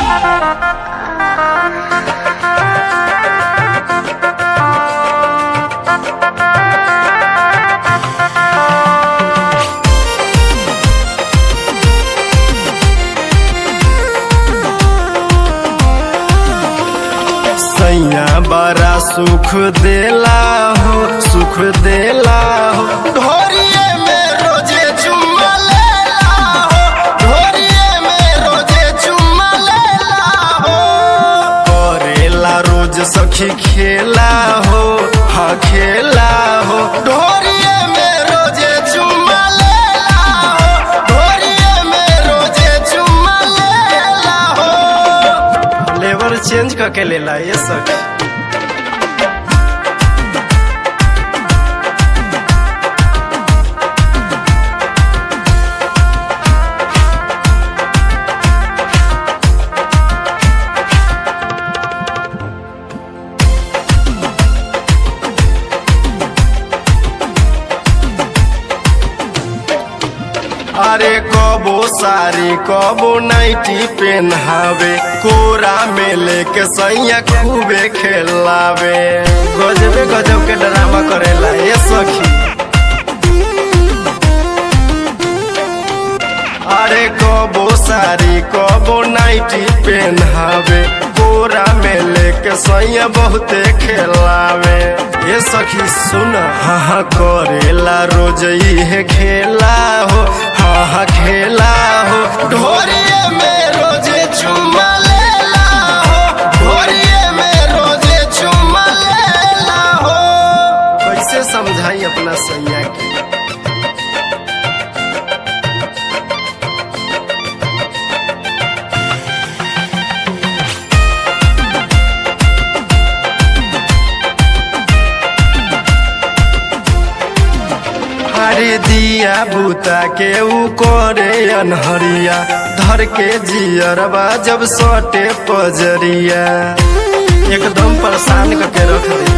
सैया बड़ा सुख देला हो सुख देला हो ढोरिए में रोजे चुम्मा लेला हो ढोरिए में रोजे चुम्मा लेला हो करेला रोज सखी खेला हो हाँ खेला हो ढोरिए में रोजे चुम्मा लेला हो ढोरिए में रोजे चुम्मा लेला हो लेबर चेंज करके लेला ये सखी अरे कबो सारी कबो नाइटी पहनावे कोरा में लेके सैया खूबे खेलावे गजबे गजब के ड्रामा करेला ये सखी अरे कबो सारी कबो नाइटी पहनावे कोरा में लेके सैया बहुते खेलावे ये सखी सुन हाँ हाँ करेला रोज इहे खेला हो हाँ हाँ खेला हो ढोरिए में रोजे चुम्मा लेला हो ढोरिए में रोजे चुम्मा लेला हो कैसे समझाई अपना सैया के हरे दिया बूता के ऊ करे अनहरिया धर के जियरबा जब सटे पजरिया एकदम परेशान करके रख दे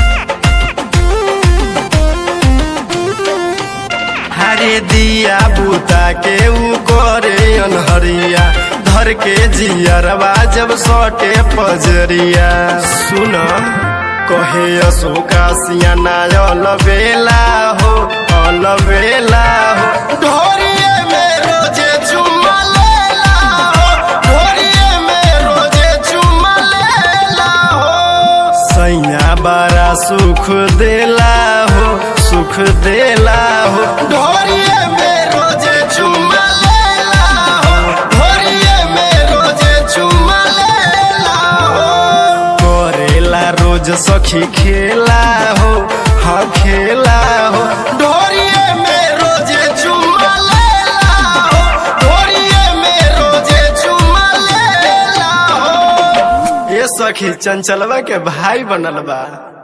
हरे दिया बूता के ऊ करे अनहरिया धर के जियरबा जब सटे पजरिया सुन कहे अशोका सियाना अलबेला हो अलबेला हो ढोरिए में रोजे चुम्मा लेला हो ढोरिए में रोजे चुम्मा लेला हो सैया बड़ा सुख देला हो सुख देला हो ढोरिए में रोजे चुम्मा लेला हो ढोरिए में रोजे चुम्मा लेला हो करेला रोज सखी खेला हो हाँ खेला हो ढोरिए में रोजे चुम्मा लेला हो ढोरिए में रोजे चुम्मा लेला हो ये सखी चंचलवा के भाई बनल बा